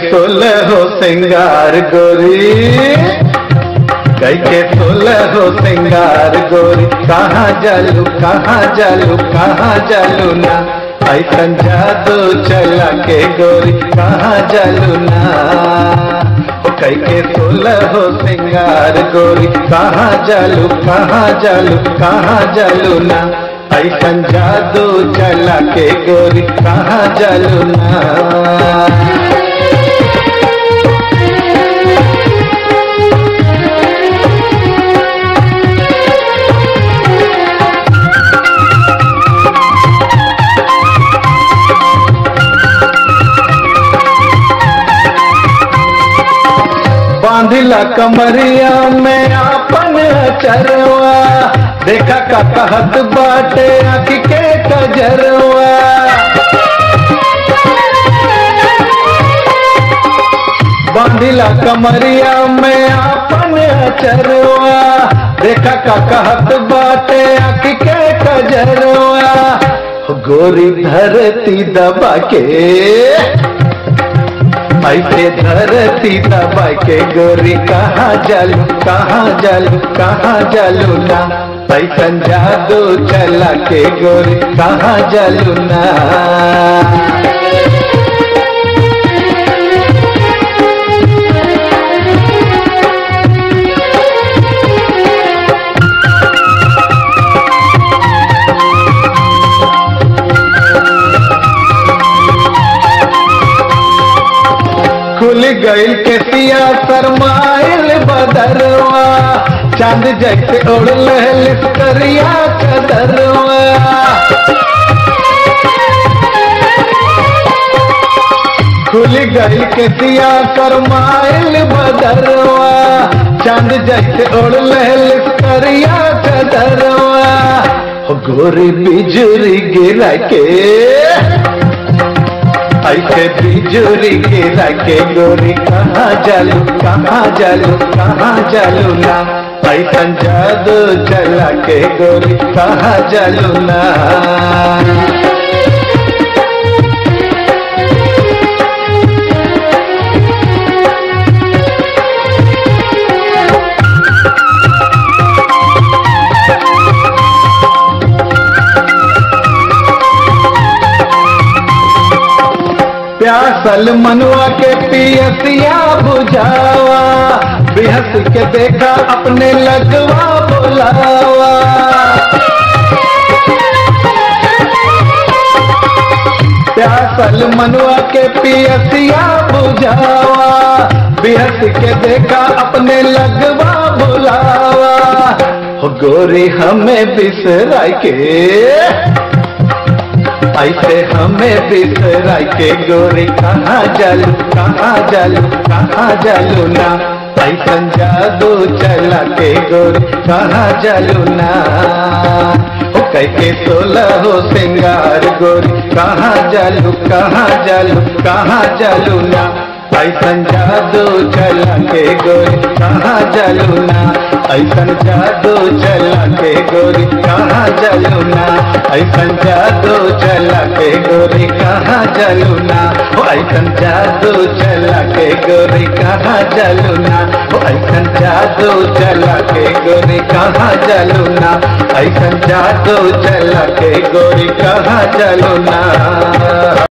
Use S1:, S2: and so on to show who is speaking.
S1: सोलह हो सिंगार गोरी कई के सोलह हो सिंगार गोरी कहाँ जालू कहाँ जालू कहाँ जालू ना ऐसन जादू चला के गोरी कहाँ जालू ना ओ कई के सोलह हो सिंगार गोरी कहाँ जालू कहाँ जालू कहाँ जालू ना ऐसन जादू चला के गोरी कहाँ जालू ना बांधिला कमरिया में आपन चरवा देखा का कहत बाटे आँख के कजरवा बांधिला कमरिया में आपन चरवा देखा का कहत बाटे आँख के कजरवा गोरी धरती दबा के ऐसे धरती दबा के गोरी कहाँ जालू कहाँ जालू कहाँ जालू ना ऐसन जादू चला के गोरी कहाँ जालू ना खुल गईल के सिया सरमाइल बदरवा चांद जैसे उड़ लहल करिया कदरवा खुल गईल के सिया सरमाइल बदरवा चांद जैसे उड़ लहल करिया कदरवा हो गोरी बिजुरी गिरा के ऐसे बिजुरी गिरा के गोरी कहाँ जालू कहाँ जालू कहाँ जालू ना ऐसन जादू चला के गोरी कहाँ जालू ना प्यासल मनुआ के पियसिया बुझावा बेहस के देखा अपने लगवा बोलावा प्यासल मनुआ के पियसिया बुझावा बेहस के देखा अपने लगवा बोलावा हो गोरी हमें बिसरा के ऐसे हमें बिसरा के गोरी कहाँ जालू कहाँ जालू कहाँ जालू ना ऐसन जादू चला के गोरी कहाँ जालू ना हो कैके सोलह हो सिंगार गोरी कहाँ जालू कहाँ जालू कहाँ जालू ना ऐसन जादू चला के गोरी कहाँ जालू ना ऐसन जादू चला के गोरी कहाँ जालू ना ऐसन जादू चला के गोरी कहाँ जालू ना ओ ऐसन जादू चला के गोरी कहाँ जालू ना ओ ऐसन जादू चला के गोरी कहाँ जालू ना ऐसन जादू चला के गोरी कहाँ जालू ना